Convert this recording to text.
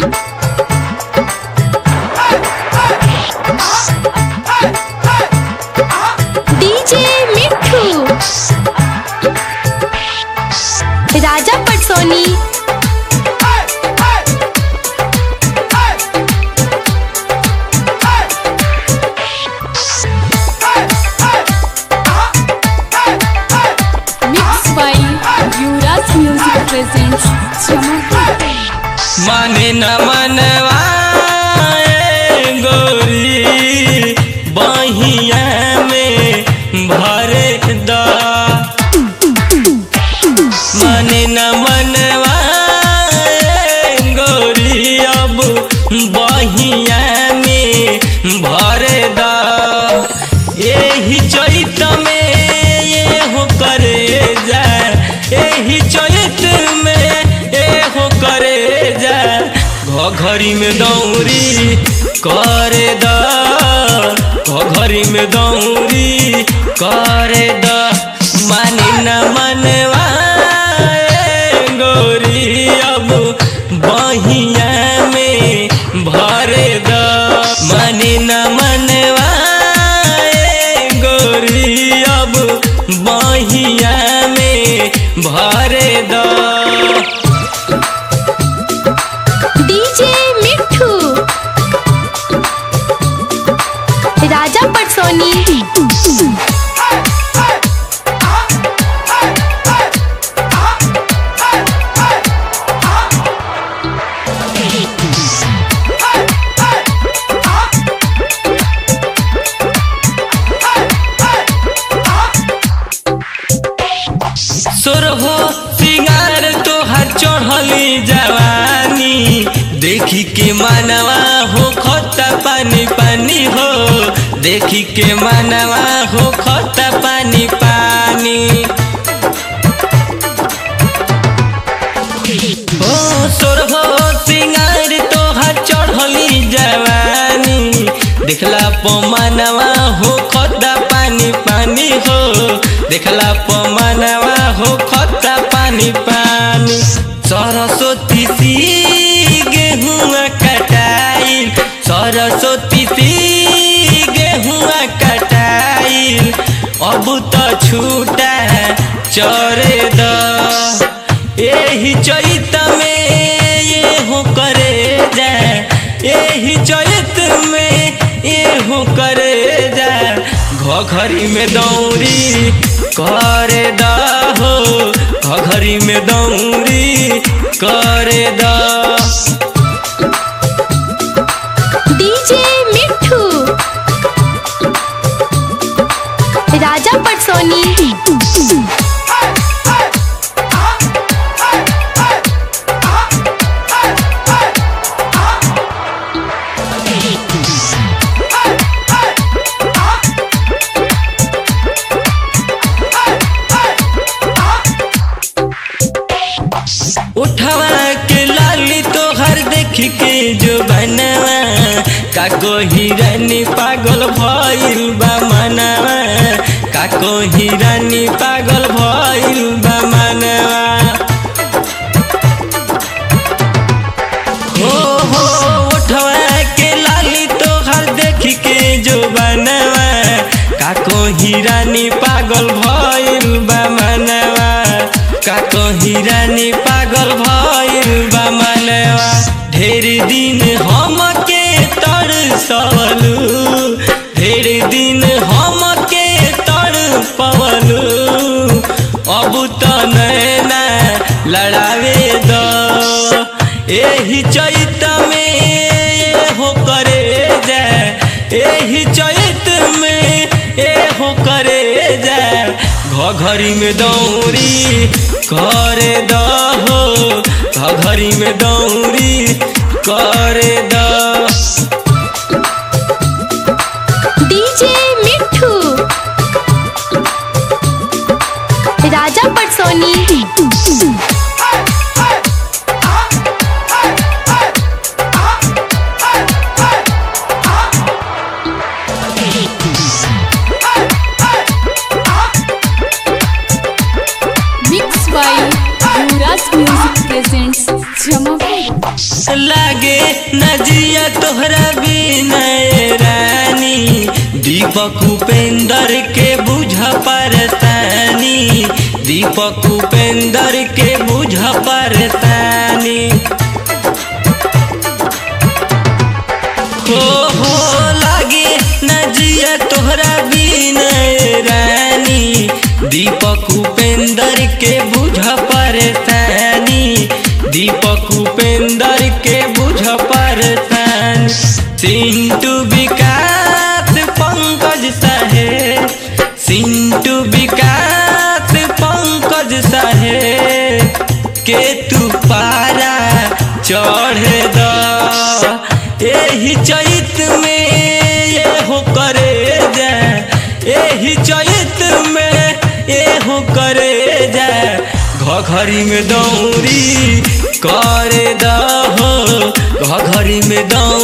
DJ मिठू राजा पटसोनी Mixed by Yuras Music presents Chamahi. माने न मनवा ए गोरी बहिया में भरे द माने न मनवा ए गोरी अब बहिया में भरे द एही चैत में ये हो करे जा एही चैत में ए हो करे जा घरी में दौरी करे द घरी में दौरी करे द माने न मनवा ए गोरी अब बहिया में भरे द माने न मनवा ए गोरी अब बहिया में भरे द डीजे मिठू राजा पटसोनी सोरहो सिंगार तोहर चढ़ली जवानी देखी के मानवा हो खता पानी पानी हो देखी के मानवा हो खता पानी पानी ओ सोरहो सिंगार तोहर चढ़ली जवानी देखला पमानवा हो खता पानी पानी हो देखला पमानवा हो खता पानी पानी सरस्वती सी गेहुआ कटाइल सरस्वती सी गेहुआ कटाइल अब तो छूटा चरे द एही चैत में ये हो करे जा एही चैत में ये हो करे जा घरी में दौरी करे द हो घरी में दौरी करे द डीजे मिठू राजा पटसोनी उठवा के लाली तोहर देख के जो बनवा काको हिरानी पागल भइल बा मनवा काको हिरानी पागल भइल बा मनवा हो हो उठवा के लाली तोहर देख के जो बनवा काको हिरानी पागल भइल बा मनवा काको हिरानी पागल भइल बा मनवा ढेर दिन हमके तरसलू ढेर दिन हमके तड़पवलू अब त नैना लड़ावे द एही चैत में ये हो करे जा एही चैत में ए हो करे जा घरी में दौरी करे द हो घरी में दौरी करे द डीजे मिठू राजा पटसोनी Mixed by Yuras Yuvraj music presents Jamapur लागे नजिया तोहरा बिनय रानी दीपक उपेंद्र के बुझ परतानी दीपक उपेंद्र के बुझ परतानी हो हो लागे नजिया तोहरा बिनय रानी दीपक उपेंद्र के बुझ परतानी दीपक उपेंद्र के बुझ परतानी सिंटू विकास पंकज साहे सिंटू विकास पंकज साहे के तू पारा चढ़ द एही चैत में ये हो करे जा एही चैत में ये हो करे जा घघरी में दौरी करे दहो घघरी में दौरी